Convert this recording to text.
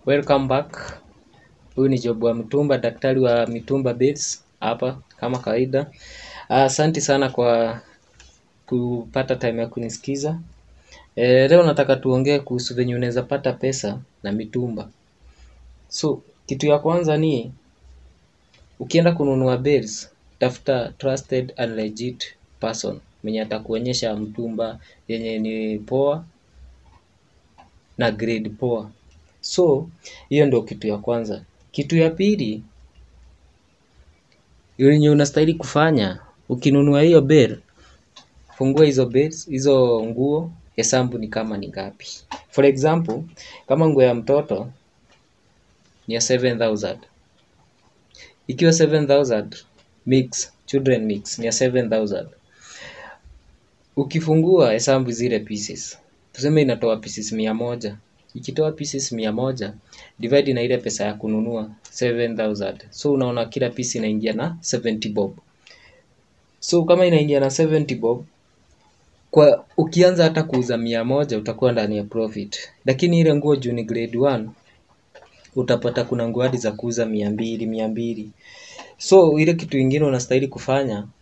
Welcome back. Huyu ni Job wa Mitumba, daktari wa Mitumba Beds hapa kama kawaida. Asante sana kwa kupata time ya kunisikiza. E, leo nataka tuongee kuhusu venye unaweza pata pesa na mitumba. So, kitu ya kwanza ni ukienda kununua beds, tafuta trusted and legit person mwenye atakuonyesha mtumba yenye ni poa na grade poa. So, hiyo ndio kitu ya kwanza. Kitu ya pili, yenye unastahili kufanya, ukinunua hiyo bed, fungua hizo beds, hizo nguo, hesabu ni kama ni ngapi. For example, kama nguo ya mtoto ni ya 7000. Ikiwa 7000 mix, children mix ni ya 7000. Ukifungua hesabu zile pieces. Tuseme inatoa pieces mia moja. Ikitoa pieces mia moja, divide na ile pesa ya kununua 7000. So unaona kila piece inaingia na 70 bob. So kama inaingia na 70 bob, kwa ukianza hata kuuza mia moja utakuwa ndani ya profit. Lakini ile nguo juu ni grade 1 utapata kuna nguo hadi za kuuza mia mbili, mia mbili. So ile kitu ingine unastahili kufanya